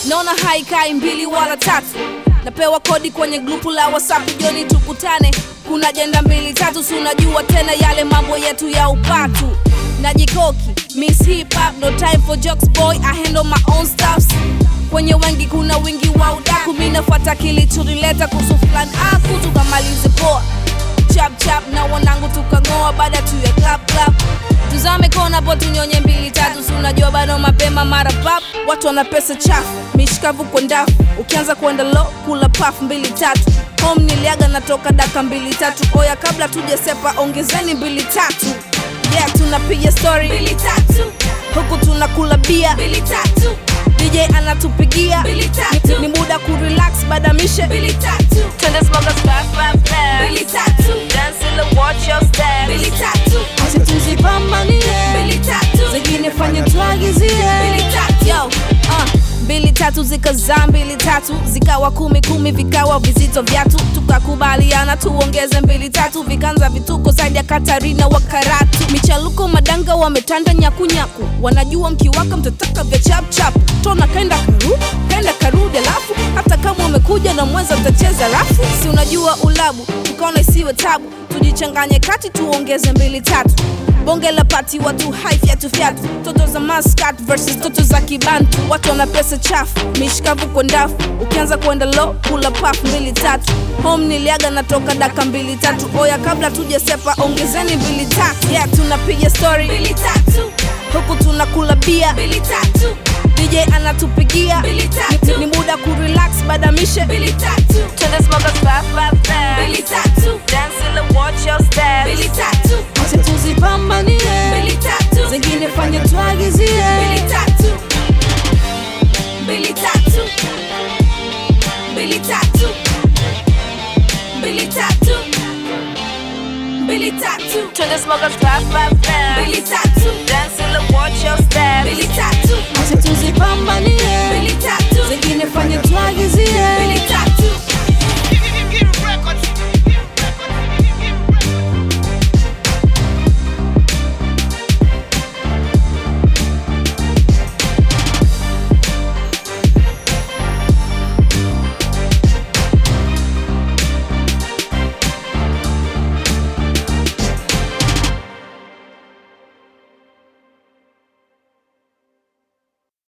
naona haikai mbili wala tatu napewa kodi kwenye grupu la whatsapp joni tukutane kuna jenda mbili tatu si unajua tena yale mambo yetu ya upatu najikoki miss hip hop no time for jokes boy i handle my own stuffs kwenye wengi kuna wingi wa udaku mi nafuata kilichonileta kuhusu fulani aku tukamalize poa chap chap na wanangu tukang'oa baada tu ya clap clap tuzame kona po tunyonye mbili tatu si unajua bado mapema mara pap watu wana pesa chafu mishikavu kwa ndafu ukianza kwenda lo kula paf mbili tatu home niliaga natoka daka mbili tatu oya kabla tujasepa ongezeni mbili tatu yeah tunapiga story mbili tatu huku tunakula bia mbili tatu dj anatupigia Mbili tatu. ni, ni muda kurelax badamishe Mbili tatu. Twende smokers fast, fast, fast. Mbili tatu. Dance in the watch your steps. Mbili tatu. acha tuzipambanie Mbili tatu. zingine fanye tuagizie Mbili tatu. Yo, uh, mbili tatu zikazaa mbili tatu zikawa kumi kumi vikawa vizito vyatu tukakubaliana tuongeze mbili tatu vikanza vituko zaidi ya katarina wa karatu michaluko madanga wametanda nyakunyaku wanajua mkiwaka mtataka vya chapchap tona kaenda karu kaenda karudi alafu hata kama wamekuja na mwenza mtacheza rafu si unajua ulabu tukaona isiwe tabu tujichanganye kati tuongeze mbili tatu bonge la pati watu hai fyatu fyatu toto za maskat versus toto za kibantu watu wana pesa chafu mishikavu kwa ndafu ukianza kwenda lo kula paf mbili tatu home niliaga natoka daka mbili tatu oya kabla tujasepa ongezeni mbili tatu yeah tunapiga story Mbili tatu. huku tunakula bia Mbili tatu. dj anatupigia Mbili tatu. ni, ni muda kurelax badamishe Mbili tatu. Twende smokers fast, fast, fast. Mbili tatu. Dance in the watch your steps. Mbili tatu. acha tuzipambanie Mbili tatu. zingine fanye tuagizie Mbili tatu. Mbili tatu. Mbili tatu. Mbili tatu. Mbili tatu. Twende smokers fast, fast, fast. Mbili tatu. Dance in the watch your steps. Mbili tatu. acha tuzipambanie Mbili tatu.